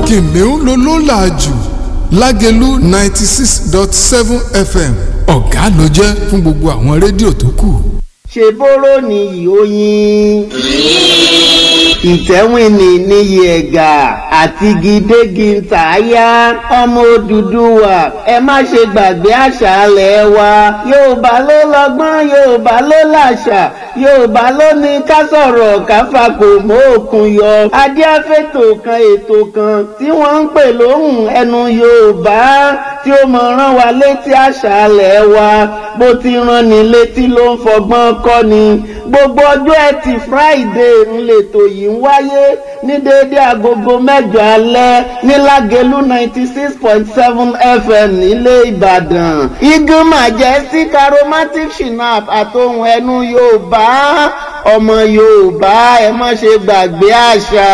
kìnìún ló ló là jù lágẹ̀lú ninety six dot seven fm ọ̀gá ló jẹ́ fún gbogbo àwọn rédíò tó kù. ṣe bóró ni ìhóyin ìtẹ́wìnì níyì ẹ̀gà àti gidégi ntàyà ọmọ Odùduwà ẹ má ṣe gbàgbé àṣà alẹ̀ wa Yorùbá ló lọ́gbọ́n Yorùbá ló làṣà Yorùbá ló ní ká sọ̀rọ̀ ká fakò mọ́ òkun yọ adíáfẹ́tò kan ètò kan tí wọ́n ń pè lóhùn ẹnu Yorùbá tí ó mọ̀ rán wa létí àṣà alẹ̀ wa bó ti rán ni létí ló ń fọgbọ́n kọ́ ni gbogbo ọjọ́ ẹtì Friday ń lètò yìí ń wáyé ní déédéé agogo mẹ́jọ alẹ́ ní Lágelú ninety six point seven FM nílé Ìbàdàn igun majestic aromatic shinap àtohùn ẹnu Yorùbá ọmọ Yorùbá ẹ má ṣe gbàgbé àṣà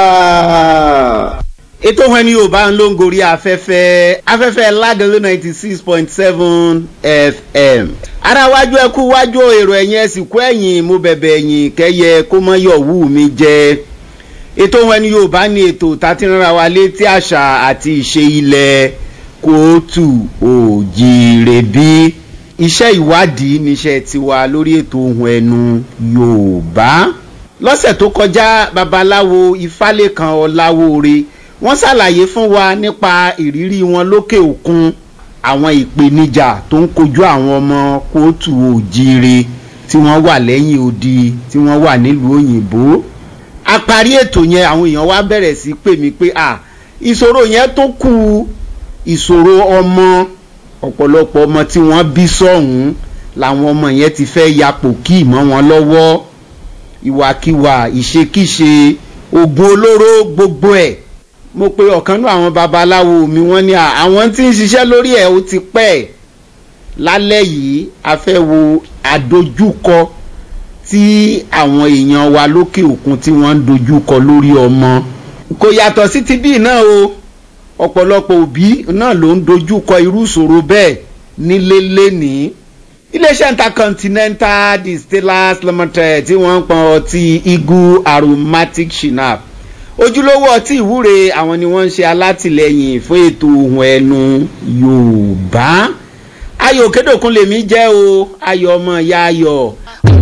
ètò ohun ẹni yorùbá ń ló ń gorí afẹ́fẹ́ afẹ́fẹ́ lágẹ̀lú ninety six point seven fm ara wájú ẹkú wájú èrò ẹ̀yìn ẹ̀sìnkú ẹ̀yìn mo bẹ̀bẹ̀ ẹ̀yìn kẹ́yẹ kó mọ́ yọ̀ wú mi jẹ́ ètò ohun ẹni yorùbá ní ètò tàti rárá wa létí àṣà àti ìṣe ilẹ̀ kóòtù òjìrè bí iṣẹ́ ìwádìí níṣẹ́ tiwa lórí ètò ohun ẹnu yorùbá lọ́sẹ̀ tó kọjá babaláwo ifálékan ọláwóore wọ́n ṣàlàyé fún wa nípa ìrírí wọn lókè òkun àwọn ìpèníjà tó ń kojú àwọn ọmọ kóòtù òjìire tí wọ́n wà lẹ́yìn odi tí wọ́n wà nílùú òyìnbó a parí ètò yẹn àwọn èèyàn wá bẹ̀rẹ̀ sí pè mí pé à ìṣòro yẹn tó kù ìṣòro ọmọ ọ̀pọ̀lọpọ̀ ọmọ tí wọ́n bí sọ̀hún làwọn ọmọ yẹn ti fẹ́ yapò kí mọ́ wọn lọ́wọ́ ìwàkiwà ìṣekíṣe oògùn olóró gbogbo ẹ̀ mo pe ọ̀kan nú àwọn babaláwo mi wọ́n ní àwọn tí ń ṣiṣẹ́ lórí ẹ̀ ó ti pẹ́ lálẹ́ yìí a fẹ́ wo àdojúkọ tí àwọn èèyàn wa lókè òkun tí wọ́n ń dojúkọ lórí ọmọ kò yàtọ̀ sí ti bíi náà o ọ̀pọ̀lọpọ̀ òbí náà ló ń dojúkọ irú ìṣòro bẹ́ẹ̀ nílé lénìí iléeṣẹ́ intercontinental distillers limited tí wọ́n ń pọn ọtí eagle aromatic shinap ojúlówó ọtí ìwúre àwọn ni wọ́n ń ṣe alátìlẹyìn fún ètò ohun ẹnu yorùbá ayọ̀ kédòkun lèmi jẹ́ o ayọ̀ ọmọ ìyá ayọ̀.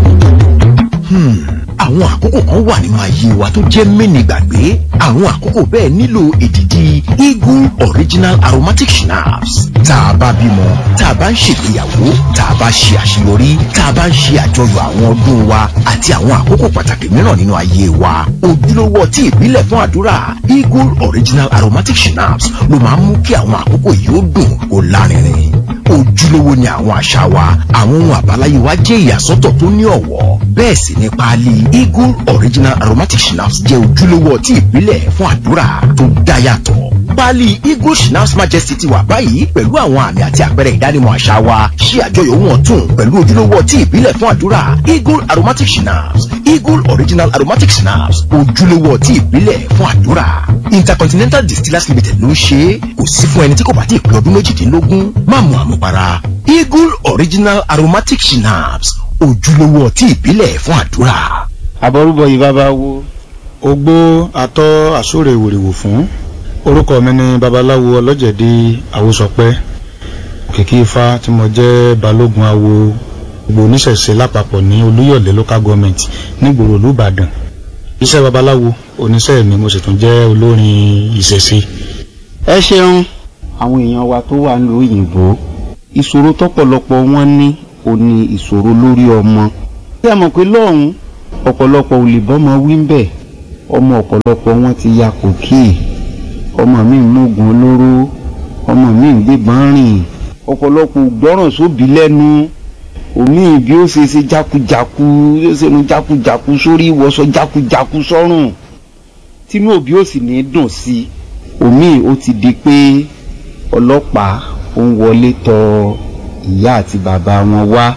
àwọn àkókò kan wà nínú ayé wa tó jẹ́ mẹ́ni gbàgbé àwọn àkókò bẹ́ẹ̀ nílò èdìdì eagle original aromatic schnapps tá a bá bímọ tá a bá ń ṣègbéyàwó tá a bá ṣe àṣeyọrí tá a bá ń ṣe àjọyọ̀ àwọn ọdún wa àti àwọn àkókò pàtàkì mìíràn nínú ayé wa ojúlówó ọtí ìbílẹ̀ fún àdúrà eagle original aromatic schnapps ló máa ń mú kí àwọn àkókò yìí ó dùn kó lárinrin ojúlówó ni àwọn àṣà wa àwọn ohun àbáláyé wa jẹ́ ìyàsọ́tọ̀ tó ní ọ̀wọ́ bẹ́ẹ̀ sì ni páálí eagle original aromatic schnapps jẹ́ ojúlówó ọtí ìbílẹ̀ fún àdúrà tó dá yàtọ̀ páálí eagle schnapps majesty ti wà báyìí pẹ̀lú àwọn àmì àti àpẹẹrẹ ìdánimọ̀ àṣà wa ṣí àjọyọ̀ ohun ọ̀tun pẹ̀lú ojúlówó ọtí ìbílẹ̀ fún àdúrà eagle aromatic schnapps eagle original aromatic schnapps ojúlówó ọtí ìbílẹ̀ fún àdúrà intercontinental distillers limited ló ń ṣe é kò sí fún ẹni tí kò bá ti pé ọdún méjìdínlógún má mu àmupara eagle original aromatic schnapps ojúlówó ọtí ìbílẹ̀ fún àdúrà. àbọrúbọ yìí bàbá wo. ogbó atọ́ àsóre ìwòrìwò fún orúkọ mi ni babaláwo ọlọ́jẹ̀dí àwòsọpẹ́ òkìkí ifá tí mo jẹ́ balógun awo gbogbo oníṣẹ̀ṣe lápapọ̀ ní olúyọ̀lé local government nígboro olúbàdàn iṣẹ́ babaláwo oníṣẹ́ mi mo sì tún jẹ́ olórin ìṣẹ̀ṣe. ẹ ṣeun àwọn èèyàn wa tó wà ní òyìnbó ìṣòro tọ́pọ̀lọpọ̀ wọn ní ó ní ìṣòro lórí ọmọ tí a mọ̀ pé lọ́hùn ọ̀pọ̀lọpọ̀ ò lè bọ́mọ wí ń bẹ̀ ọmọ ọ̀pọ̀lọpọ̀ wọn ti ya kòkí ọmọ mi ń mógun olóró ọmọ mi ń gbébọn rìn ọ̀pọ̀lọpọ̀ gbọ́ràn sóbì lẹ́nu omi bí ó ṣe ṣe jákujáku yóò ṣe nu jákujáku sórí ìwọṣọ jákujáku sọ́rùn tínú òbí ò sì ní dùn sí i omi ó ti di pé ọlọ́pàá ó ń wọlé tọ ìyá àti bàbá wọn wá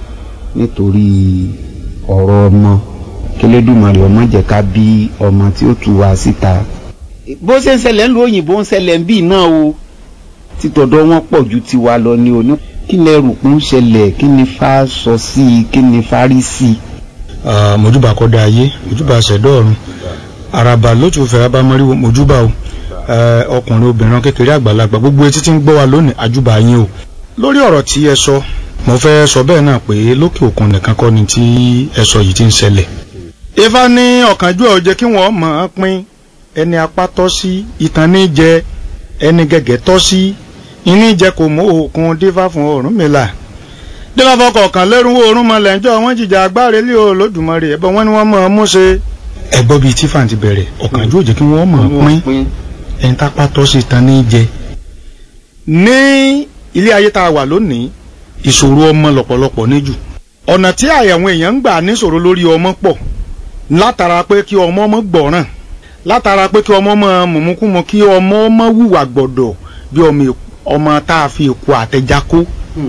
nítorí ọ̀rọ̀ ọmọ kélédùmarè ọmọ jẹ́ ká bí ọmọ tí ó tú wa síta. bó ṣe ń ṣẹlẹ̀ ń lu òyìnbó ń ṣẹlẹ̀ ń bì náà o títọ̀dọ̀ wọn pọ̀ ju tiwa lọ ní oní kí lẹ rò pé ń ṣẹlẹ̀ kí ni fa sọ sí i kí ni fa rí sí i. mojúbà kọ́dá ayé mojúbà ṣẹ̀dọ̀ ọ̀run àràbà lótú fẹ̀rẹ̀ bá mọ́rí mojúbà o ẹ, ọkùnrin obìnrin kékeré àgbàlagbà gbogbo etí tí ń gbọ́ wa lónìí àjùbà yín o lórí ọ̀rọ̀ tí ẹ sọ mo fẹ́ sọ bẹ́ẹ̀ náà pé lókè òkun nìkan kọ́ ni tí ẹ sọ yìí ti ń ṣẹlẹ̀ ifá ní ọ̀kánjúwà ó jẹ́ kí wọ́n mọ̀ ọ́n pín ẹni apá tọ́ sí ìtàn ní jẹ ẹni gẹ̀gẹ̀ tọ́ sí iní jẹ kò mú òkun dífá fún Ọ̀rúnmìlà dífá fọkọ̀ọ̀kan lẹ́rú oorun mọ̀lẹ́ ńjọ́ wọ́n jìjà agbáre lé Olódùmarè ẹ̀bọ̀n wọn ni wọ́n mọ̀ ọ́n mú ṣe. ẹ gbọ́ bíi tífà ti bẹ̀rẹ̀ ọ̀kánjúwà ó jẹ́ kí wọ́n mọ̀ ọ́n pín ẹni tápá tọ́ sí ìtàn ní jẹ. ní ilé ayé tá a wà lónìí ìṣòro ọmọ lọ́pọ̀lọpọ̀ níjù ọ̀nà tí àyàwọn èèyàn ń gbà níṣòro lórí ọmọ pọ̀ látara pé kí ọmọ ọmọ gbọ̀ràn látara pé kí ọmọ ọmọ mùmúkúmu kí ọmọ ọmọ wùwà gbọ̀dọ̀ bí ọmọ èk- ọmọ tá a fi èkó àtẹjá kó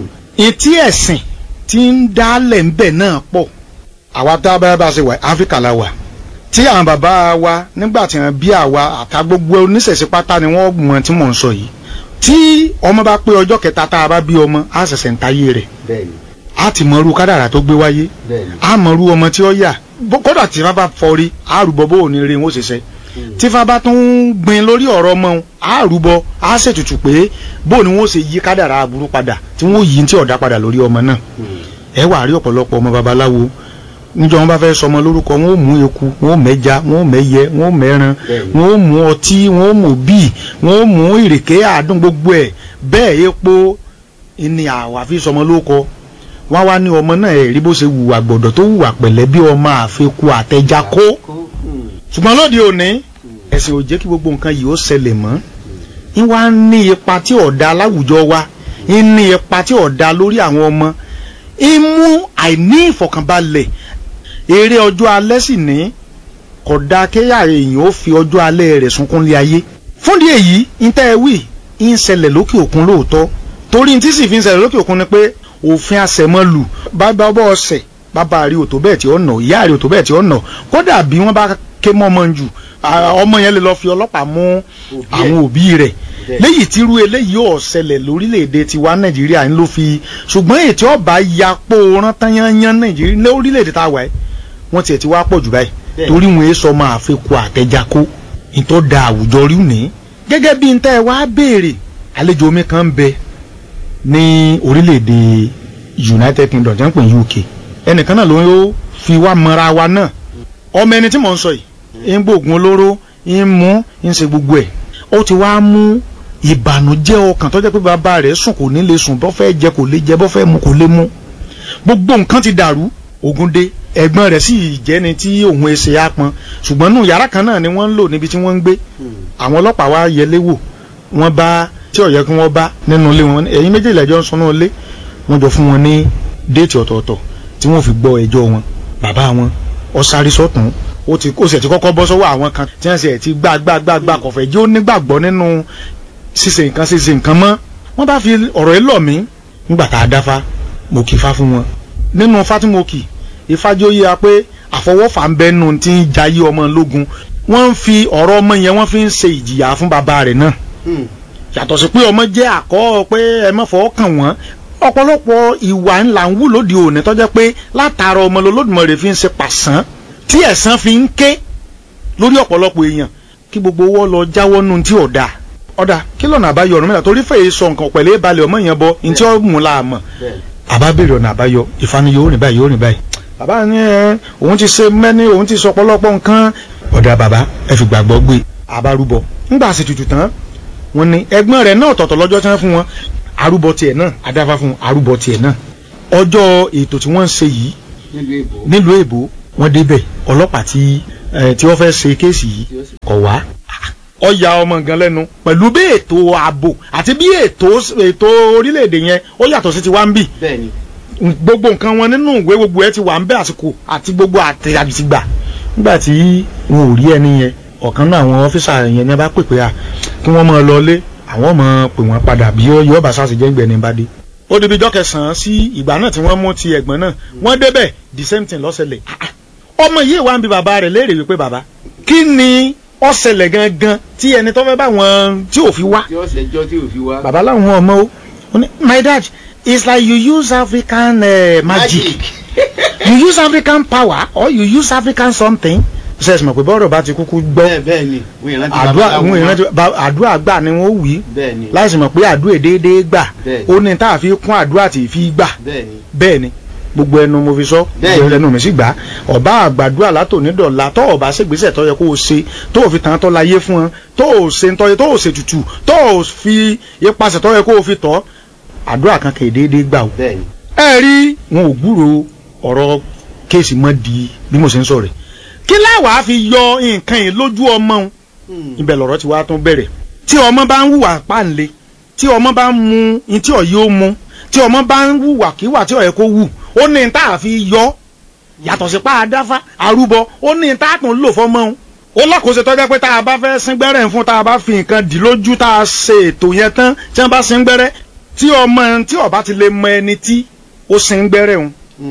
etí ẹ̀sìn tí ń dálẹ̀ ń bẹ̀ náà pọ̀ àwa tá a bá bá ṣe wà áfíríkà la wà tí àwọn bàbá wa nígbà tí wọ́n bí àwa àtà gbogbo oníṣẹ̀ṣe pátá ni wọ́n mọ̀ tí mò ń sọ yìí tí ọmọ bá pé ọjọ́ kẹta tá a bá bí ọmọ á ṣẹ̀ṣẹ̀ ń tayé rẹ̀ bẹ́ẹ̀ni á ti mọ irú kádàrà tó gbé wáyé bẹ́ẹ̀ni á mọ irú ọmọ tí ó yà bó- kódà tí fáfá fọrí á rúbọ bó ò ní rí wọn ó ṣiṣẹ́ tí fáfá tún ń gbin lórí ọ̀rọ̀ ọmọ wọn á rúbọ á ṣètùtù pé bó ni wọn ó ṣe yí kádàrà aburú padà tí wọn ó yí tí ọ̀dà padà lórí ọmọ náà ẹ wà rí ọ̀pọ̀lọpọ̀ ọmọ babaláwo níjọ́ wọn bá fẹ́ sọmọ lórúkọ wọn ó mú eku wọn ó mẹ́ja wọn ó mẹ́yẹ wọn ó mẹ́ran Bẹ́ẹ̀ni. wọn ó mú ọtí wọn ó mú bíì wọn ó mú ìrèké àádùn gbogbo ẹ̀ bẹ́ẹ̀ epo ni àwa fi sọmọ lórúkọ wọ́n wá ní ọmọ náà ẹ̀rí bó ṣe wùwà gbọ̀dọ̀ tó wùwà pẹ̀lẹ́ bí ọmọ àfikù àtẹjá kó ṣùgbọ́n lóde òní ẹ̀sìn ò jẹ́ kí gbogbo nǹkan yìí ó ṣẹlẹ̀ mọ́ ń wá ní ipa tí ọ̀dà láwùjọ wa ń ní ipa tí ọ̀dà lórí àwọn ọmọ ń mú àìní ìfọ̀kànbalẹ̀ eré ọjọ́ alẹ́ sì ní kódà kéyà èèyàn ó fi ọjọ́ alẹ́ rẹ̀ sunkún lé ayé fúndì èyí ń tẹ́ ẹ wí ń ṣẹlẹ̀ lókè òkun lóòótọ́ torí tí sì fi ń ṣẹlẹ̀ lókè òkun ni pé òfin àṣẹmọ́lù bàbá ọbọ̀ ọ̀sẹ̀ bàbá rí òtò bẹ́ẹ̀ tí ó nà ìyá rí òtò bẹ́ẹ̀ tí ó nà kódà bí wọ́n bá ké mọ́ ọmọ jù à, ọmọ yẹn lè lọ fi ọlọ́pàá mú àwọn òbí rẹ̀ léyìí tí irú eléyìí ò ṣẹlẹ̀ lórílẹ̀‐èdè tiwa nàìjíríà ń ló fi ṣùgbọ́n ètò ọba yapò rán tányányán nàìjíríà lórílẹ̀‐èdè tá a wà ẹ́ wọ́n tiẹ̀ ti wá pọ̀ jù báyìí Bẹ́ẹ̀. torí wọn èso máa fi kó àtẹjákó ìtọ́ da àwùjọ rí ní. gẹ́gẹ́ bí n tẹ́ ẹ wá béèrè àlejò omi kan ń bẹ ní orílẹ̀-èdè United Kingdom jẹ́ ń pè ní UK ẹnìkan náà ló ń yóò fi wá mọ́ra wa náà ọmọ ẹni tí mò ń sọ yìí ń gbóògùn olóró ń mú ń ṣe gbogbo ẹ̀ ó ti wá mú ìbànújẹ́ ọkàn tó jẹ́ pé bàbá rẹ̀ sùn kò ní lè sùn bọ́ fẹ́ jẹ kò lè jẹ bọ́ fẹ́ mu kò lè mu gbogbo nǹkan ti dàrú Ògúndé ẹ̀gbọ́n rẹ̀ sì jẹ́ni tí òun ẹsẹ̀ á pọn ṣùgbọ́n nù yàrá kan náà ni wọ́n ń lò níbi tí wọ́n ń gbé àwọn ọlọ́pàá wá yẹlé wò wọ́n bá tí ó yẹ kí wọ́n bá nínú ilé wọn ẹ̀yin méjèèjì ẹjọ́ ń sunú ilé wọ́n jọ fún wọn ní déètì ọ̀tọ̀ọ̀tọ̀ tí wọ́n fi gbọ́ ẹjọ́ wọn bàbá wọn ó sáré sọ́tún ó ti kó sì ti kọ́kọ́ bọ́ sọ́wọ́ àwọn kan tí wọ́n sì ti gbá gbá gbá gbá kọ̀fẹ́ jẹ́ ó nígbàgbọ́ nínú ṣíṣe nǹkan ṣíṣe nǹkan mọ́ wọ́n bá fi ọ̀rọ̀ yìí lọ̀ mí nígbà tá a dáfá mo kì í fá fún wọn nínú fátìmọ́kì ìfájọ́ yíya pé àfọwọ́fà ń bẹ́ nù tí ń jayé ọmọ lógun wọ́n ń fi ọ̀rọ̀ ọmọ yẹn wọ́n fi ń ṣe ìjìyà fún bàbá rẹ̀ náà yàtọ̀ sí pé ọmọ jẹ́ àkọ́ pé ẹ má fọwọ́ kàn wọ́n ọ̀pọ̀lọpọ̀ ìwà ńlá ń wù lóde òní tó jẹ́ pé látara ọmọ lọ́lọ́dúnmọ̀ rẹ̀ fi ń ṣe pàṣán tí ẹ̀san fi ń ké lórí ọ̀pọ̀lọpọ̀ èèyàn kí gbogbo owó lọ jáwọ́ nù tí ò dáa ọ̀dà kí lọ́nà àbáyọ ọ̀run mẹ́ta torí fèyí sọ nǹkan pẹ̀lẹ́ balẹ̀ ọmọ yẹn bọ ní tí ó mú la mọ̀ àbá béèrè ọ̀nà àbáyọ ìfani yóò rìn báyìí yóò rìn báyìí bàbá ní ẹ òun ti ṣe mẹ́ni òun ti sọ ọ̀pọ̀lọpọ̀ nǹkan ọ̀dà bàbá ẹ fi gbàgbọ́ gbé àbárúbọ ńgbà sì tutù tán wọ́n ní ẹ̀gbọ́n rẹ̀ náà tọ̀tọ̀ lọ́jọ́ tí wọ́n fún wọn arúbọ tiẹ̀ náà adáfá fún arúbọ tiẹ̀ náà ọjọ́ ètò tí wọ́n ń ṣe yìí nílùú èbó wọ́n débẹ̀ ọlọ́pàá tí ẹ, tí wọ́n fẹ́ ṣe kéèsì yìí kọ̀ wá ọ̀ya ọmọ gan lẹ́nu pẹ̀lú bí ètò ààbò àti bí ètò ètò orílẹ̀-èdè yẹn ó yàtọ̀ sí ti wá ń bì bẹ́ẹ̀ni gbogbo nǹkan wọn nínú ìwé gbogbo ẹ ti wà ń bẹ àsìkò àti gbogbo àtẹ̀yàtìgbà nígbà tí wọn ò rí ẹni yẹn ọ̀kan náà àwọn ọ́fíìsà yẹn ní a bá pè pé à kí wọ́n máa lọlé àwọn máa pè wọ́n padà bí yóò bá sáà sì jẹ́ ìgbẹ́ni bá dé. ó débi ijọ́ kẹsàn-án sí ìgbà náà tí wọ́n mú ti ẹ̀gbọ́n náà wọ́n débẹ̀ the same thing lọ́sẹ̀lẹ̀ ọmọ yìí wá ń bi bàbá rẹ̀ léèrè wípé bàbá kí ni ó ṣẹlẹ̀ gangan tí ẹni tó fẹ́ bá wọn tí ò fi wá tí ó ṣẹjọ́ tí ò fi wá. bàbá láwọn ọmọ o ó ní my dad it's like you use African uh, magic you use African power or you use African something sẹ́ẹ̀sì mọ̀ pé bọ́ọ̀rọ̀ bá ti kúkú gbọ́ bẹ́ẹ̀ bẹ́ẹ̀ ni wọ́n ìrántí àdúrà babaláwo wọn mọ́. ìrántí ba- àdúrà gbà ni wọ́n wí bẹ́ẹ̀ ni láìsí mọ̀ pé àdúrà déédéé gbà Bẹ́ẹ̀. ó ní tá a fi kún àdúrà tí ì fi gbà bẹ́ẹ̀ ni bẹ́ẹ̀ ni gbogbo ẹnu mo fi sọ Bẹ́ẹ̀ gbogbo ni. ẹnu mi sì gbà ọba àgbàdúrà látòní dọ̀la tó ọba ṣègbésẹ̀ tó yẹ kó o ṣe tó o fi tàn án tó láyé fún ọ tó o ṣe ntọ́ tó o ṣe tutù tó o fi ipasẹ̀ tó yẹ kó o fi tọ́ àdúrà kan kì í déédéé gbà o. bẹ́ẹ̀ ni ẹ rí wọn ò gbúrò ọ̀rọ̀ kéèsì mọ́ di bí mo ṣe ń sọ rẹ̀ kí láwàá fi yọ nǹkan yìí lójú ọmọ òun ibẹ̀ lọ̀rọ̀ ti wá tún bẹ̀rẹ̀ tí ọmọ bá ń hùwà páǹle tí ọmọ bá ń mu ní tí ọ̀yẹ́ ó mu tí ọmọ bá ń hùwà kíwà tí ọ̀yẹ́ kó wù ó ní tá a fi yọ yàtọ̀ sí pa àdáfá arúbọ ó ní tá a tún lò fọmọ òun ó lọ́kòóso tọ́jà pé tá a bá fẹ́ sín gbẹ́rẹ́ fún tá a bá fi nǹkan dì lójú tá a ṣe ètò yẹn tán tí wọ́n bá sín gbẹ́rẹ́ tí ọmọ tí ọba ti lè mọ ẹni tí ó sín gbẹ́rẹ́ òun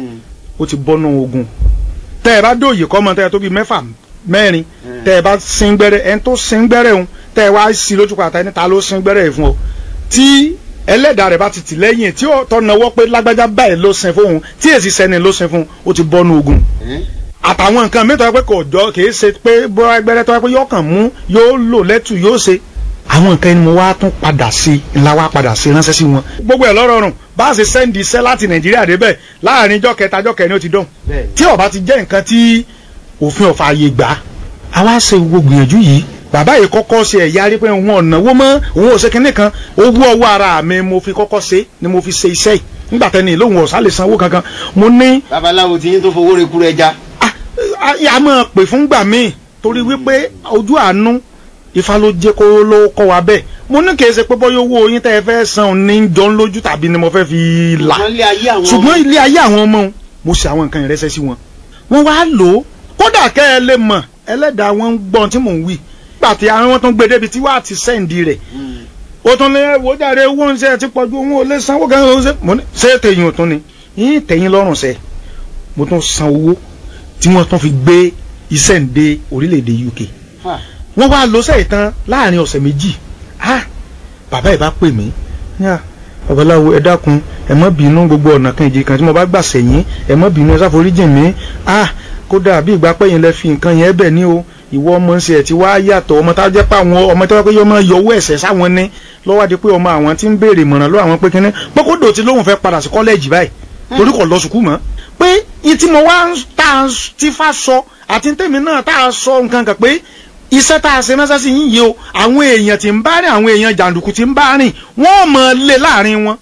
ó ti bọ́nú ogun tẹ́ ẹ bá dòye kọ́ mọ tẹ́ ẹ tó bí mẹ́fà mẹ́rin tẹ́ ẹ bá sín gbẹ́rẹ́ ẹni tó sín gbẹ́rẹ́ òun tẹ́ ẹ wá sí lójú pàtàkì ẹni ta ló sín gbẹ́rẹ́ yìí fún ọ tí ẹlẹ́dàá rẹ̀ bá ti tì lẹ́yìn tí ó tọ́ nawọ́ pé lágbájá báyìí ló sin fóun tí èsì sẹ́ni ló sin fún ó ti bọ́nú ogun àtàwọn nǹkan mi tó yẹ pé kò jọ kìí ṣe pé bóyá gbẹ́rẹ́ tó yẹ pé yóò kàn mú yóò lò lẹ́tù yóò ṣe àwọn nǹkan ẹni mo wá tún padà sí ńlá wá padà sí ránṣẹ́ sí wọn. gbogbo ẹ̀ lọ́rọ̀ọ̀rùn bá a ṣe sẹ́ndì iṣẹ́ láti nàìjíríà débẹ̀ láàrin ijọ́ kẹta ijọ́ kẹrin ó ti dùn bẹ́ẹ̀ ni tí ó bá ti jẹ́ nǹkan tí òfin ọ̀fà àyè gbà á wá ṣe gbogbo gbìyànjú yìí bàbá yìí kọ́kọ́ ṣe ẹ̀yà rí pé òun ọ̀nàwó mọ́ òun ò ṣe kinní kan owó ọwọ́ ara mi mo fi kọ́kọ́ ṣe ni mo fi ṣe iṣẹ́ yìí nígbà tẹ́ni ìlóhùn ọ̀sán lè sanwó kankan mo ní babaláwo ti yín tó fowó rekú rẹ já ah, ah, a máa pè fún gbà míì torí wípé ojú àánú ifá ló jẹ́ kó ló kọ́ wa bẹ́ẹ̀ mo ní kì í ṣe pé bọ́yọ̀ owó yín tẹ́ ẹ fẹ́ san ní jọ ń lójú tàbí ni mo fẹ́ fi là wọ́n lé ayé àwọn ṣùgbọ́n ilé ayé àwọn ọmọ wọn mo ṣe àwọn nǹkan ìrẹsẹ̀ sí wọn wọ́n wá lò ó kódà kẹ́ ẹ lè mọ̀ ẹlẹ́dàá wọn ń gbọ́n tí mò ń wí gbà tí àwọn wọn tún gbé débi tí wàá ti sẹ́ǹdì rẹ̀ ó tún lé wò jáde owó ń ṣe ti pọ̀jù òun ò lè sanwó kan ó ṣe mo ní ṣé tẹ̀yìn ò tún ni yín tẹ̀yìn lọ́rùn ṣe mo tún san owó tí wọ́n tún fi gbé iṣẹ́ ń dé orílẹ̀-èdè UK wọ́n wá lọ sẹ́yìn tán láàrin ọ̀sẹ̀ méjì ah bàbá ẹ̀ bá pè mí yá babaláwo ẹ dákun ẹ má bínú gbogbo ọ̀nà kan ìjì kan tí mo bá gbà sẹ́yìn ẹ má bínú ẹ ṣàforíjìn mi ah kódà bí ìgbà pẹ́yìn lẹ fi nǹkan yẹn bẹ̀ ní o ìwọ ọmọ ń ṣe ẹ̀ tí wá yàtọ̀ ọmọ tá a jẹ́ pé àwọn ọmọ tí wọ́n pé yọ máa yọwọ́ ẹ̀sẹ̀ sáwọn ní lọ́wọ́ di pé ọmọ àwọn tí ń béèrè ìmọ̀ràn lọ́wọ́ àwọn pé kínní pọ́kódò tí lóun fẹ́ padà sí kọ́lẹ́ẹ̀jì báyìí torí kò lọ sùkúù mọ́ pé ìtí mo wá ń tá a ti fa sọ àti tèmi náà tá a sọ nǹkan kan pé iṣẹ́ tá a ṣe mẹ́sà sí yín yìí o àwọn èèyàn tí ń bá rìn àwọn èèyàn jàǹdùkú tí ń bá rìn wọ́n mọ̀ lé láàrin wọn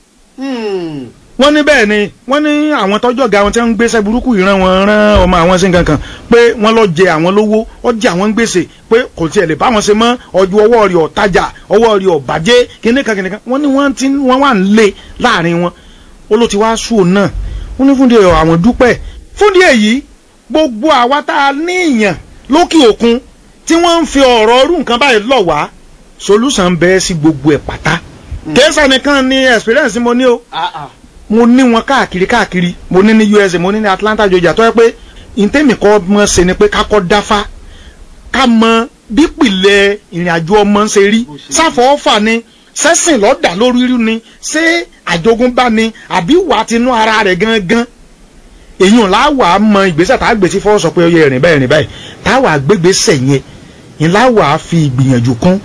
wọ́n ní bẹ́ẹ̀ ni wọ́n ní àwọn tọ́jọ́ ga wọn tí wọ́n ń gbéṣẹ́ burúkú ìran wọn rán ọmọ àwọn sí nǹkan kan pé wọ́n lọ jẹ àwọn lówó ó jẹ àwọn gbèsè pé kò tiẹ̀ lè bá wọn ṣe mọ́ ọjọ́ ọwọ́ rẹ̀ ọ̀tajà ọwọ́ rẹ̀ ọ̀bàjẹ́ kíníkan kíníkan wọ́n ní wọ́n ti wọ́n wà ń lé láàrin wọn ó ló ti wá sùn náà wọ́n ní fúndì àwọn dúpẹ́ fúndì èyí gbogbo àwa tá a ní ìyàn lókè òkun tí wọ́n ń fi ọ̀rọ̀ ọrú nǹkan báyìí lọ̀ wá solution bẹ́ẹ̀ sí gbogbo ẹ̀ pátá kèésà nìkan ni experience mo ní o mo ní wọn káàkiri káàkiri mo ní ní USA mo ní ní Atlanta Georgia tó yẹ pé ntẹ́mi kọ́ mọ́ ṣe ni pé ká kọ́ dáfá ká mọ bípìlẹ̀ ìrìn àjò ọmọ ń ṣe rí sáfọ́ọ́fà ni sẹ́sìn lọ́dà lórí rí ni ṣé àjogúnbá ni àbí wà tinú ara rẹ̀ gangan èyàn láwà mọ ìgbésẹ̀ tá a gbèsè fọwọ́ sọ pé ó yẹ rìn báyìí rìn báyìí táwa gbégbèsè yẹn ìláwà fi ìgbìyànjú kún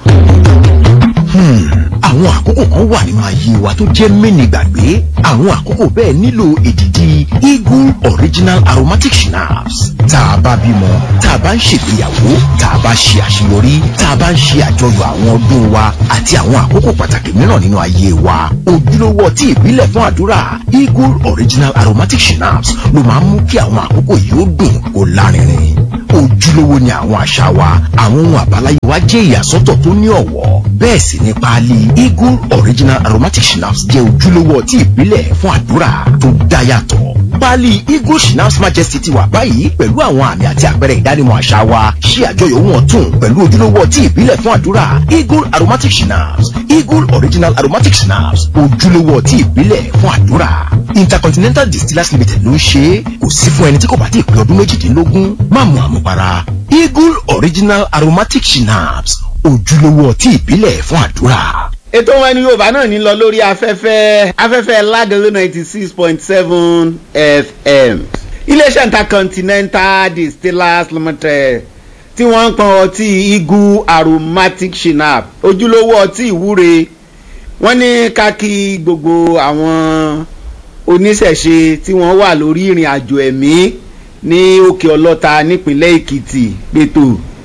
àwọn àkókò kan wà nínú ayé wa tó jẹ́ mẹ́ni gbàgbé àwọn àkókò bẹ́ẹ̀ nílò èdìdì eagle original aromatic schnapps tá a bá bímọ tá a bá ń ṣègbéyàwó tá a bá ṣe àṣeyọrí tá a bá ń ṣe àjọyọ̀ àwọn ọdún wa àti àwọn àkókò pàtàkì mìíràn nínú ayé wa ojúlówó ọtí ìbílẹ̀ fún àdúrà eagle original aromatic schnapps ló máa ń mú kí àwọn àkókò yìí ó dùn kó lárinrin ojúlówó ni àwọn àṣà wa àwọn ohun àbáláyé wa jẹ́ ìyàsọ́tọ̀ tó ní ọ̀wọ́ bẹ́ẹ̀ sì ni páálí eagle original aromatic schnapps jẹ́ ojúlówó ọtí ìbílẹ̀ fún àdúrà tó dá yàtọ̀ páálí eagle schnapps majesty ti wà báyìí pẹ̀lú àwọn àmì àti àpẹẹrẹ ìdánimọ̀ àṣà wa ṣí àjọyọ̀ wọn tún pẹ̀lú ojúlówó ọtí ìbílẹ̀ fún àdúrà eagle aromatic schnapps eagle original aromatic schnapps ojúlówó ọtí ìbílẹ̀ fún àdúrà intercontinental distillers limited ló ń ṣe é kò sí fún ẹni tí kò bá ti pé ọdún méjìdínlógún má mu àmupara eagle original aromatic schnapps ojúlówó ọtí ìbílẹ̀ fún àdúrà. ètò wọn ni yorùbá náà ní lọ lórí afẹ́fẹ́ afẹ́fẹ́ lágẹ̀lẹ́ ninety six point seven fm iléeṣẹ́ intercontinental distillers limited tí wọ́n ń pọn ọtí igu aromatic shinap ojúlówó ọtí ìwúre wọ́n ní ká kí gbogbo àwọn oníṣẹ̀ṣe tí wọ́n wà lórí ìrìn àjò ẹ̀mí ní òkè ọlọ́ta nípínlẹ̀ èkìtì pẹ̀tò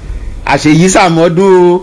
àṣeyísàmọ́dún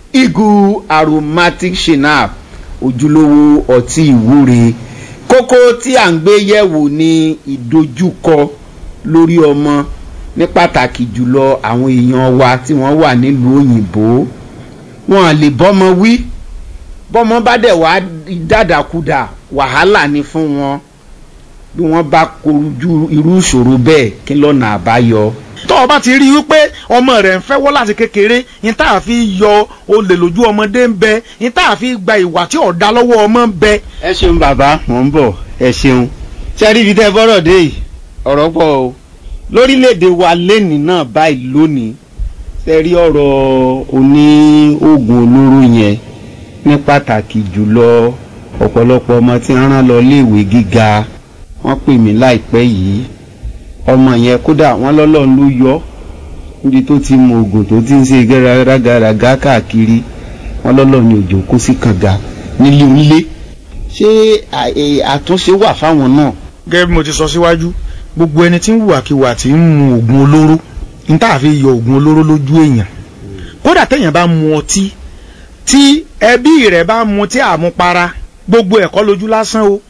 igu aromatic shinap ojúlówó ọtí ìwúre kókó tí à ń gbé yẹ̀wò ní ìdojúkọ lórí ọmọ ní pàtàkì jùlọ àwọn èèyàn wa tí wọ́n wà nílùú òyìnbó wọn lè bọ́mọ wí bọ́mọ bá dẹ̀ wá dàdàkudà wàhálà ni fún wọn bí wọ́n bá kojú irú ìṣòro bẹ́ẹ̀ kí lọ́nà àbáyọ. tó o bá ti rí i wípé ọmọ rẹ̀ ń fẹ́wọ́ láti kékeré ní tá a fi yọ olè lójú ọmọdé ń bẹ ní tá a fi gba ìwà tí ọ̀dà lọ́wọ́ ọmọ ń bẹ. ẹ ṣeun bàbá mò ń bọ̀ ẹ ṣeun ṣe rí ibi tẹ́ bọ́rọ̀ dé yìí ọ̀rọ̀ pọ̀ o lórílẹ̀‐èdè wa lẹ́nìí náà báyìí lónìí ṣe rí ọ̀rọ̀ oní oògùn olóró yẹn ní pàtàkì jùlọ ọ̀pọ̀lọpọ̀ ọmọ tí wọ́n rán lọ iléèwé gíga wọ́n pè mí láìpẹ́ yìí ọmọ yẹn kódà wọ́n lọ́lọ́run ló yọ níbi tó ti mu oògùn tó ti ń ṣe gẹ́gẹ́rẹ́gàràgà káàkiri wọ́n lọ́lọ́run ní òjò kó sí kànga nílé onílé ṣé àtúnṣe wà fáwọn náà. gẹ́gẹ́ bí mo ti sọ síwájú gbogbo ẹni tí ń hùwàkiwà tí ń mu oògùn olóró ní tá a fi yọ oògùn olóró lójú èèyàn kódà téèyàn bá mu ọtí tí ẹbí rẹ̀ bá mu tí àmupara gbogbo ẹ̀kọ́ lójú lásán o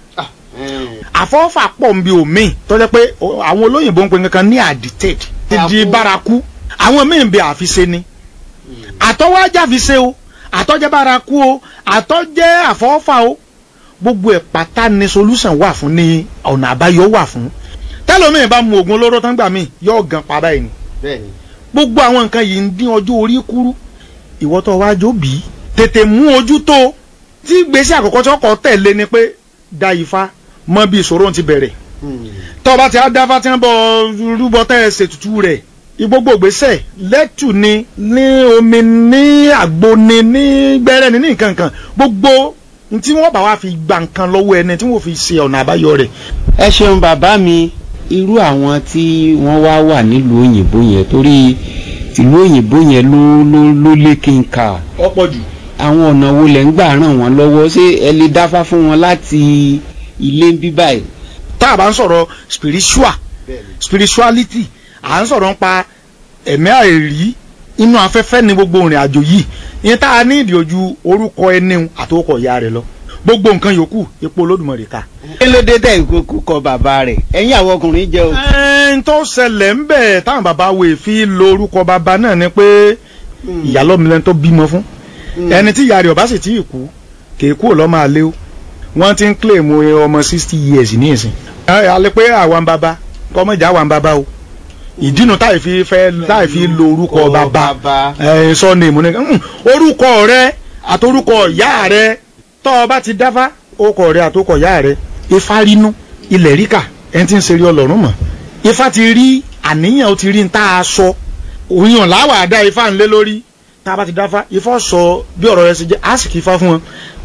àfọ́fà pọ̀ ń bi omi tó jẹ́ pé àwọn olóyìnbó ń pe nǹkan ní addicted ti di bárakú àwọn míì ń bẹ àfiṣe ni àtọ́wọ́ ajá fi ṣe o àtọ́jẹ́ bárakú o àtọ́jẹ́ àfọ́fà o gbogbo ẹ̀ pátá ni solution wà fún ni ọ̀nà àbáyọ wà fún tẹ́lómi bá mu oògùn olóró tán gbà mí yóò gan pa báyìí ni gbogbo àwọn nǹkan yìí ń dín ọjọ́ orí kúrú ìwọ tó wá jó bí tètè mú ojú tó tí gbèsè àkọ́kọ́ tí ọkọ̀ tẹ̀lé ni pé da ifá mọ bí ìṣòro ti bẹ̀rẹ̀ tó bá ti á dáfá tí wọ́n bọ̀ rúbọ tẹ́ ẹ ṣètùtù rẹ̀ gbogbo gbèsè lẹ́tù ni ní omi ní àgbo ni ní gbẹ́rẹ́ ni ní nǹkan kan gbogbo tí wọ́n bá wá fi gba nǹkan lọ́wọ́ ẹni tí wọ́n fi ṣe ọ̀nà àbáyọ rẹ̀. ẹ ṣeun bàbá mi irú àwọn tí wọ́n wá wà nílùú òyìnbó yẹn torí tìlú òyìnbó yẹn ló ló ló lé kí n kà. ọ̀pọ̀ jù. àwọn ọ̀nà wo lẹ̀ ń gbà ràn wọ́n lọ́wọ́ ṣé ẹ lè dáfá fún wọn láti ilé ń bí báyìí. tá a bá ń sọ̀rọ̀ spiritual spirituality à ń sọ̀rọ̀ nípa ẹ̀mí àìrí inú afẹ́fẹ́ ni gbogbo ìrìn àjò yìí ìyẹn tá a ní ìdí ojú orúkọ ẹni àtòkọ ìyá rẹ lọ gbogbo nǹkan yòókù ipò olódùmarè ká. kí ló dé tẹ̀ ìkókó kọ bàbá rẹ̀ ẹ̀yin àwọn ọkùnrin jẹ́ o. ẹn tó ṣẹlẹ̀ ń bẹ̀ táwọn bàbá wo fi lo orúkọ bàbá náà ni pé ìyálọ́milẹ́ni tó bímọ fún ẹni tí ìyá rẹ̀ ọba sì tí ì kú kì í kúrò lọ́mọ àlẹ́ o wọ́n ti ń claim ọmọ sixty years ní ìsìn. alẹ́ pé àwọn bàbá kọ́mọ̀jà àwọn bàbá o ìdínú táì fi fẹ́ táì fi lo orúkọ bàbá ẹ̀ sọ ní ìmúni orúkọ rẹ àtorúkọ ìyá rẹ tọ́ ọ bá ti dáfá orúkọ rẹ àtorúkọ ìyá rẹ ifá rínú ilẹ̀ ríkà ẹni tí ń ṣeré ọlọ́run mọ̀ ifá ti rí àníyàn ó ti rí ní tá a sọ òyìn làwà dá ifá ńlẹ́ lórí tá a bá ti dáfá ifá sọ bí ọ̀rọ̀ rẹ ṣe jẹ́ á sì kí ifá fún wọn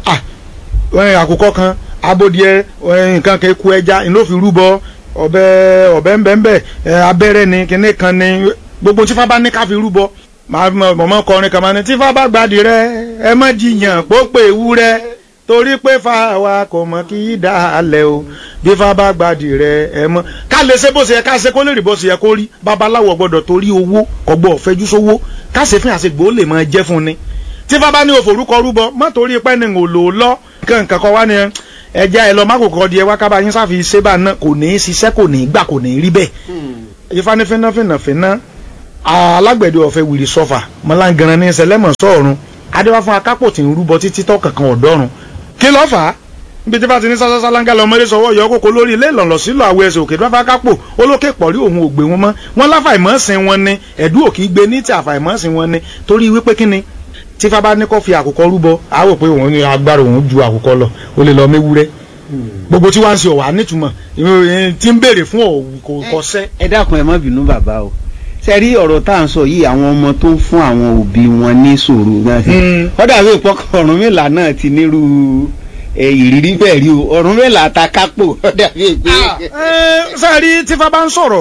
àkùkọ kan abodìẹ nǹkan kan eku ẹja ló fi rúbọ ọbẹ ọbẹ ńbẹńbẹ abẹ́rẹ́ ni kinní kan ni gbogbo tífá bá ní ká fi rúbọ mọ̀mọ́ kọrin kan máa ní tífá bá gbàdí rẹ ẹ má jiyàn pópè ewúrẹ́ torí pé fáwa kò mọ̀ kí í dá alẹ̀ o bí fá bá gbàdí rẹ ẹ mọ̀ ká lè ṣe bó ṣe yẹ ká ṣe kó lè rí bó ṣe yẹ kó rí babaláwo gbọ́dọ̀ torí owó kọgbọ fẹjú sówó ká ṣe fún àṣegbò ó lè máa jẹ fún ni tífá bá ní òforúkọ rúbọ má torí pẹ́ ni ò lò ó lọ kankan kọ wá ni ẹja ẹ lọ má kò kọ di ẹ wá kábà yín sáfi ṣébà náà kò ní í ṣiṣẹ́ kò ní í gbà kò ní í rí bẹ́ẹ̀. ifá ní fínáfínàfíná alágbẹ̀dẹ ọ̀fẹ́ wìrì sọ́fà mọ́láǹgànran ní sẹlẹ́mọ̀ sọ́ọ̀run adéwá fún akápò tí ń rúbọ títí tọ́ kankan ọ̀dọ́run kí ló fà á níbi tí bá ti ní sásásá láńgá lọ mọ́lẹ́ sọ́wọ́ yọ kókó lórí ilé ìlànà sílò àwọ̀ ẹsẹ̀ òkè dọ́fà kápò olókè pọ̀rí òun ògbé wọn mọ́ wọn láfàìmọ́sìn wọn ni ẹ̀dú òkì gbé ní ti àfàìmọ́sìn wọn ni torí wípé kíni tí fábá ní kó fi àkùkọ rúbọ á wò pé òun ní agbára òun ju àkùkọ lọ ó lè lọ méwúrẹ́ gbogbo tí wàá ń ṣe ọ̀wá nítumọ̀ tí ń béèrè fún kò kọsẹ́. ẹ dákun ẹ má bínú bàbá o ṣe rí ọ̀rọ̀ tá à ń sọ yìí àwọn ọmọ tó ń fún àwọn òbí wọn ní sòrò náà sí kọ́dà bí ìpọ́kọ̀ Ọ̀rúnmìlà náà ti nírú ìrírí bẹ́ẹ̀ rí o Ọ̀rúnmìlà ta kápò kọ́dà bí ìpè. sẹ́ẹ̀rí tí fábá ń sọ̀rọ̀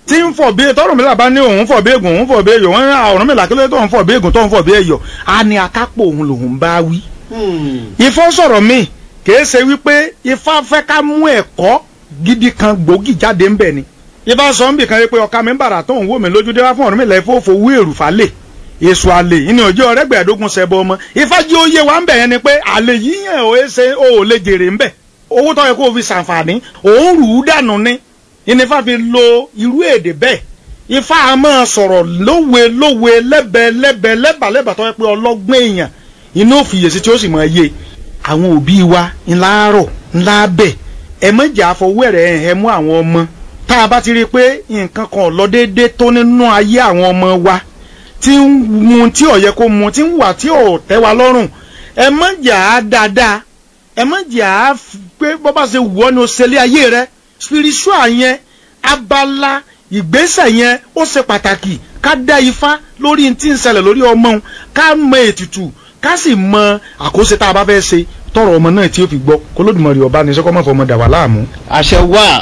tí ń fọ̀ bí tọ́rọ̀ mi làbá ní òun fọ̀ bí ègùn òun fọ̀ bí èyọ̀ wọ́n ní ọ̀rọ̀ mi làkílẹ̀ tó ń fọ̀ bí ègùn tó ń fọ̀ bí èyọ̀ á ní akápò òun lòun bá wí. ifá sọ̀rọ̀ mi kìí ṣe wípé ifá fẹ́ ká mú ẹ̀kọ́ gidi kan gbòógì jáde ń bẹ̀ ni. ifá sọ ń bì kan pé ọ̀ka mi ń bàrà tó ń wò mí lójú dé wá fún ọ̀rọ̀ mi lẹ́ fòfò wú èrù falẹ̀ èso àlè ìní ọjọ́ ọ̀rẹ́gbẹ̀ẹ́dógún ṣẹbọ ọmọ ifá jí ó yé wa ń bẹ̀ yẹn ni pé àlè yíyàn ò ṣe ò lè jèrè ń bẹ̀ owó tó yẹ kó o fi ṣàǹfààní òun rù ú dànù ni ìnífà fi lo irú èdè bẹ́ẹ̀ ifá a máa sọ̀rọ̀ lówe lówe lẹ́bẹ̀ lẹ́bẹ̀ lẹ́bà lẹ́bà tó yẹ pé ọlọ́gbọ́n èèyàn inú òfìyèsí tí ó sì máa yé àwọn òbí wa ńlá rọ̀ ńlá bẹ̀ ẹ mọ̀jà àfọwọ́rẹ̀ ẹ̀ mú àwọn ọmọ tá a bá ti rí i pé nǹkan kan ò lọ déédéé tó nínú ayé àwọn ọmọ wa tí ń mu tí ò yẹ kó mu tí ń wà tí ò tẹ́ wa lọ́rùn ẹ mọ̀jà á dáadáa ẹ mọ̀jà á pé bọ́ bá ṣe wù ọ́ ni o ṣe lé ayé rẹ spiritual yẹn abala ìgbésẹ̀ yẹn ó ṣe pàtàkì ká dá ifá lórí tí ń ṣẹlẹ̀ lórí ọmọ òun ká mọ ètùtù ká sì mọ àkóso tá a bá fẹ́ ṣe tọrọ ọmọ náà tí ó fi gbọ́ kólódùmarè ọba ní sọ́kọ́ mọ̀fọ́ ọmọ dà wà láàmú. àṣẹ wà.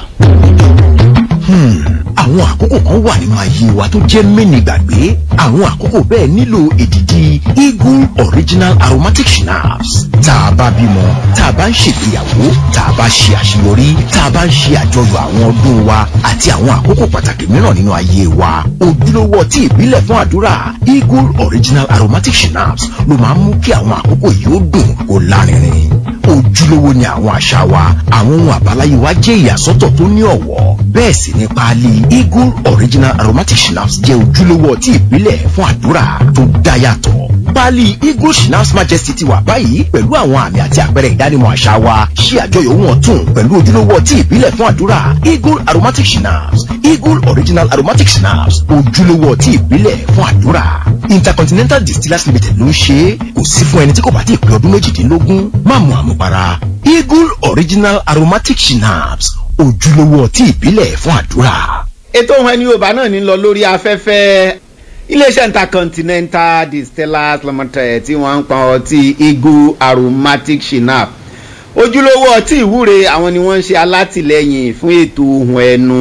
àwọn àkókò kan wà nínú ayé wa tó jẹ́ mẹ́ni gbàgbé àwọn àkókò bẹ́ẹ̀ nílò èdìdì eagle original aromatic schnapps tá a bá bímọ tá a bá ń ṣègbéyàwó tá a bá ṣe àṣeyọrí tá a bá ń ṣe àjọyọ̀ àwọn ọdún wa àti àwọn àkókò pàtàkì mìíràn nínú ayé wa ojúlówó ọtí ìbílẹ̀ fún àdúrà eagle original aromatic schnapps ló máa ń mú kí àwọn àkókò yìí ó dùn kó lárinrin ojúlówó ni àwọn àṣà wa àwọn ohun àbáláyé wa jẹ́ ìyàsọ́tọ̀ tó ní ọ̀wọ́ bẹ́ẹ̀ sì ni páálí eagle original aromatic schnapps jẹ́ ojúlówó ọtí ìbílẹ̀ fún àdúrà tó dá yàtọ̀ páálí eagle schnapps majesty ti wà báyìí pẹ̀lú àwọn àmì àti àpẹẹrẹ ìdánimọ̀ àṣà wa ṣí àjọyọ̀ ohun ọ̀tun pẹ̀lú ojúlówó ọtí ìbílẹ̀ fún àdúrà eagle aromatic schnapps eagle original aromatic schnapps ojúlówó ọtí ìbílẹ̀ fún àdúrà intercontinental distillers limited ló ń ṣe é kò sí fún ẹni tí kò bá ti pé ọdún méjìdínlógún má mu àmupara eagle original aromatic schnapps ojúlówó ọtí ìbílẹ̀ fún àdúrà. ètò ohun ẹni yorùbá náà ní lọ lórí afẹ́fẹ́ iléeṣẹ́ intercontinental distillers limited tí wọ́n ń pa ọtí eagle aromatic shinap ojúlówó ọtí ìwúre àwọn ni wọ́n ń ṣe alátìlẹyìn fún ètò ohun ẹnu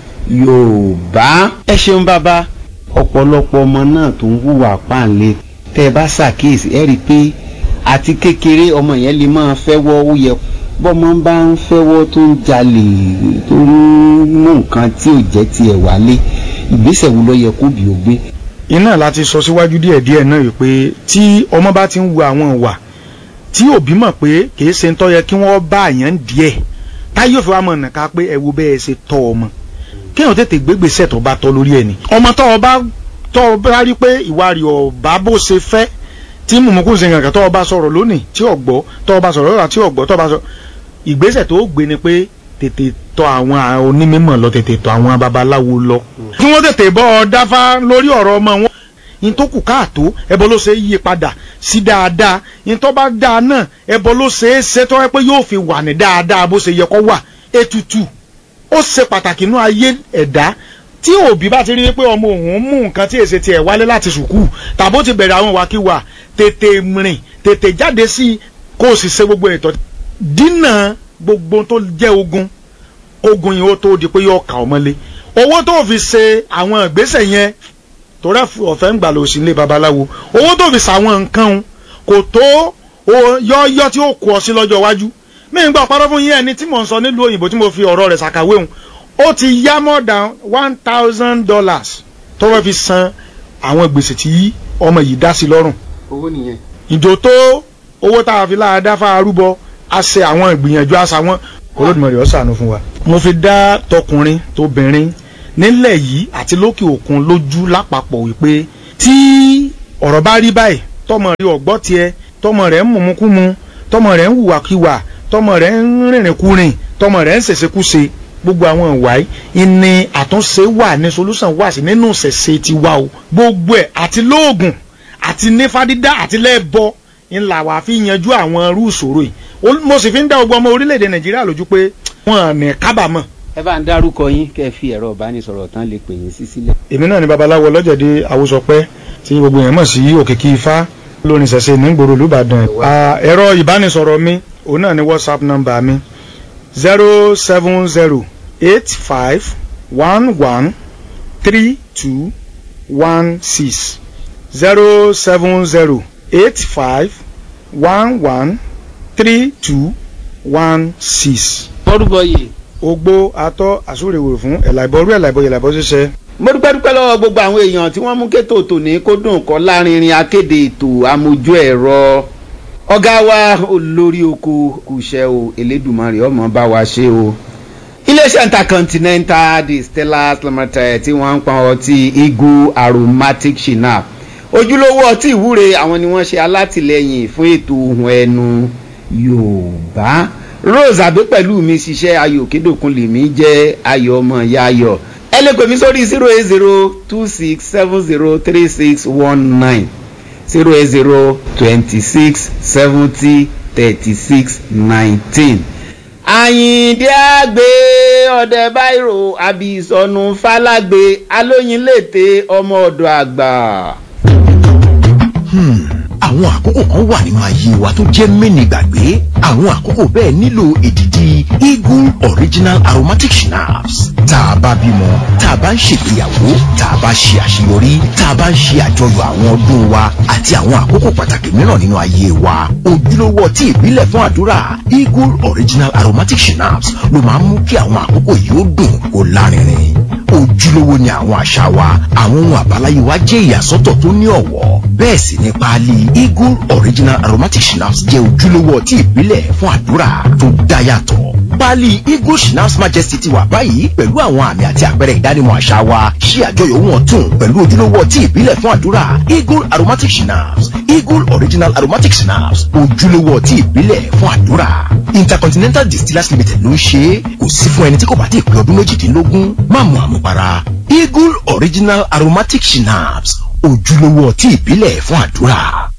yorùbá. ẹ ṣeun bàbá ọ̀pọ̀lọpọ̀ ọmọ náà tó ń hùwà páǹlé tẹ́ ẹ bá ṣàkíyèsí ẹ rí i pé àti kékeré ọmọ yẹn lè máa fẹ́wọ́ ó yẹ bọ́mọ bá ń fẹ́wọ́ tó ń jalè tó ń mú nǹkan tí ò jẹ́ tiẹ̀ wálé ìgbésẹ̀ wo ló yẹ kó bí ó gbé. iná láti sọ síwájú díẹ̀díẹ̀ náà yìí pé tí ọmọ bá ti ń wo àwọn ìwà tí òbí mọ̀ pé kìí ṣe ń tọ́ yẹ kí wọ́n bá àyàn díẹ̀ táyé òfin wa mọ̀ nìka pé ẹ wo bẹ́ẹ̀ ṣe tọ́ ọmọ kéèyàn tètè gbégbèsè tó bá tọ́ lórí ẹ̀ ni. ọmọ tó o bá tó o bá rí pé ìwà rẹ̀ ọ̀bá bó ṣe fẹ́ tí mùmùkún ṣe nǹkan tó o bá sọ̀rọ̀ lónìí tí o gbọ́ tó o bá sọ̀rọ̀ lọ́la tí o gbọ́ tó o bá sọ ìgbésẹ̀ tó gbé ni pé tètè tọ̀ àwọn onímọ̀ lọ tètè tọ̀ àwọn babaláwo lọ. kí wọ́n tètè bọ́ ọ dáfá lórí ọ̀rọ̀ ọmọ wọn yín tó kù káàtó ẹbọ ló ṣe é yí padà sí dáadáa yín tó bá dáa náà ẹbọ ló ṣe é ṣe tó yẹ pé yóò fi wà ní dáadáa bó ṣe yẹ kó wà ètùtù ó ṣe pàtàkì nínú ayé ẹ̀dá tí òbí bá ti rí pé ọmọ òun mú nǹkan tí èsì tiẹ̀ wálé láti sùkúù tàbó ti bẹ̀rẹ̀ àwọn ìwàkiwà tètè rìn tètè jáde sí i kó o sì ṣe gbogbo ètò dínà gbogbo tó jẹ́ ogun ogun yìí ó tó di pé yóò kà ọ́ mọ́lé owó tó fi ṣe àwọn ìgbésẹ̀ yẹn torí ọ̀fẹ́ ń gbà lọ sí ilé babaláwo owó tó fi ṣàwọn nǹkan kò tó yọ́ọ́yọ́ tí ó kù ọ sí lọ́jọ́ iwájú mí ń gbọ́ parọ́ fún yín ẹni tí mò ń sọ nílùú òyìnbó tí mo fi ọ̀rọ̀ rẹ̀ ṣàkàwé òun ó ti yá more than one thousand dollars tó fẹ́ fi san àwọn gbèsè tí ọmọ yìí dá sí lọ́rùn. owó nìyẹn. ìjò tó owó tá a fi láàdá fáa rúbọ a ṣe àwọn ìgbìyànjú àṣà wọn olódùmarè ó ṣàánú fún wa. mo fi dá tọkùnrin tóbìnrin nílẹ̀ yìí àti lókè òkun lójú lápapọ̀ wípé tí ọ̀rọ̀ bá rí báyìí tọmọ rẹ̀ ọ̀gbọ́ tiẹ̀ tọmọ rẹ̀ ń mumukumu tọmọ rẹ̀ ń hùwàkiwà tọmọ rẹ̀ ń rìnrìnkúrìn tọmọ rẹ̀ ń ṣèṣekúṣe gbogbo àwọn ìwà yìí ni àtúnṣe wà ní solution wà sí nínú ṣẹ̀ṣẹ̀ tiwa o gbogbo ẹ̀ àti lóògùn àti nífàdídá àti lẹ́bọ ńlá wa fi yanjú àwọn irú ìṣòro yìí mo sì fi ń dá gbogbo ọmọ orílẹ̀-èdè nàìjíríà lójú pé wọn ní kábàámọ̀. ẹ bá ń dárúkọ yín kẹ́ ẹ fi ẹ̀rọ ìbánisọ̀rọ̀ tán lè pè yín sí sílẹ̀. èmi náà ni babaláwo ọlọ́jẹ̀dẹ̀ àwòsọpẹ́ tí gbogbo yẹn mọ̀ sí òkìkí ifá lórin ṣẹ̀ṣẹ̀ nígboro olùbàdàn ẹ̀rọ ìbánisọ̀rọ̀ mi òun náà ni whatsapp number mi zero seven zero eight five one one three two one six zero seven zero eight five one one three two one six. orúkọ yìí. ogbó atọ́ àsúrèwòrò fún ẹ̀làìbọ̀rú ẹ̀làìbọ̀ ẹ̀làìbọ̀ ṣiṣẹ́. mo dúpẹ́ dúpẹ́ lọ́wọ́ gbogbo àwọn èèyàn tí wọ́n mú kétò tòní kó dùn kọ́ lárinrin akéde ètò amójú ẹ̀rọ ọ̀gá wa olórí oko kùṣẹ́ o elédùnmarè ọmọ bá wa ṣe o iléeṣẹ́ intercontinental distillers limited tí wọ́n ń pa ọtí eagle aromatic shinap ojúlówó ọtí ìwúre àwọn ni wọ́n ṣe alátìlẹyìn fún ètò ohun ẹnu yorùbá rose àbí pẹ̀lú mi ṣiṣẹ́ ayò kédòkun lèmi jẹ́ ayọ̀ ọmọ ìyá ayọ̀ ẹ lè pè mí sórí zero eight zero two six seven zero three six one nine zero eight zero twenty six seventy thirty six nineteen. àyìndé àgbé ọ̀dẹ báírò àbí ìsọnù fálágbé alóyinlété ọmọ ọ̀dọ̀ àgbà. àwọn àkókò kan wà nínú ayé wa tó jẹ́ mẹ́ni gbàgbé àwọn àkókò bẹ́ẹ̀ nílò èdìdì eagle original aromatic schnapps tá a bá bímọ tá a bá ń ṣègbéyàwó tá a bá ṣe àṣeyọrí tá a bá ń ṣe àjọyọ̀ àwọn ọdún wa àti àwọn àkókò pàtàkì mìíràn nínú ayé wa ojúlówó ọtí ìbílẹ̀ fún àdúrà eagle original aromatic schnapps ló máa ń mú kí àwọn àkókò yìí ó dùn kó lárinrin ojúlówó ni àwọn àṣà wa àwọn ohun àbáláyé wa jẹ́ ìyàsọ́tọ̀ tó ní ọ̀wọ́ bẹ́ẹ̀ sì ni páálí eagle original aromatic schnapps jẹ́ ojúlówó ọtí ìbílẹ̀ fún àdúrà tó dá yàtọ̀ páálí eagle schnapps majesty ti wà báyìí pẹ̀lú àwọn àmì àti àpẹẹrẹ ìdánimọ̀ àṣà wa ṣí àjọyọ̀ wọn tún pẹ̀lú ojúlówó ọtí ìbílẹ̀ fún àdúrà eagle aromatic schnapps eagle original aromatic schnapps ojúlówó ọtí ìbílẹ̀ fún àdúrà intercontinental distillers limited ló ń ṣe é kò sí fún ẹni tí kò bá ti pé ọdún méjìdínlógún má mu àmupara eagle original aromatic schnapps ojúlówó ọtí ìbílẹ̀ fún àdúrà.